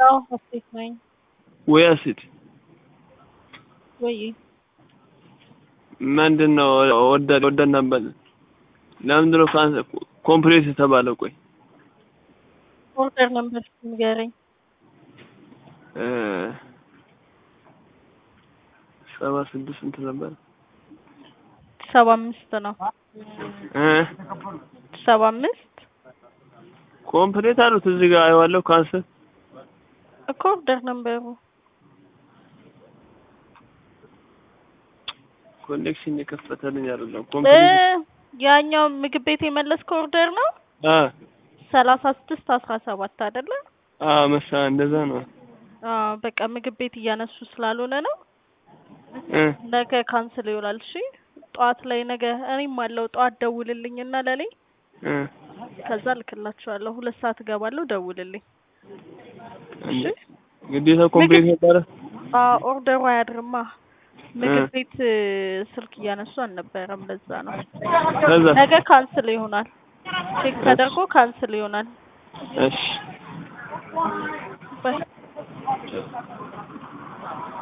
አዎ ሀሴት ነኝ። ወይ ሀሴት ወይ ምንድን ነው ወደድ ወደድ ነበር። ለምንድን ነው ካንሰ ኮምፕሌት የተባለው? ቆይ ኦርደር ነበር ንገረኝ። እ ሰባ ስድስት ስንት ነበር? ሰባ አምስት ነው። እ ሰባ አምስት ኮምፕሌት አሉት እዚህ ጋር አየዋለሁ። ካንሰር እኮ ኦርደር ነበሩ። ኮኔክሽን የከፈተልኝ አይደለም። እ ኮምፕሌት ያኛው ምግብ ቤት የመለስከው ኦርደር ነው አ ሰላሳ ስድስት አስራ ሰባት አይደለ? አ መሳ እንደዛ ነው። አዎ በቃ ምግብ ቤት እያነሱ ስላልሆነ ነው። እ ነገ ካንስል ይውላል። እሺ ጠዋት ላይ ነገ እኔም አለው ጠዋት ደውልልኝና ለኔ እ ከዛ ልክላችኋለሁ። ሁለት ሰዓት እገባለሁ። ደውልልኝ። እሺ ግዴታ ኮምፕሌት ነበረ። አዎ ኦርደሩ አያድርማ። ምግብ እ ቤት እ ስልክ እያነሱ አልነበረም። ለዛ ነው። ከዛ ነገ ካንስል ይሆናል። ቼክ ተደርጎ ካንስል ይሆናል። እሺ ባይ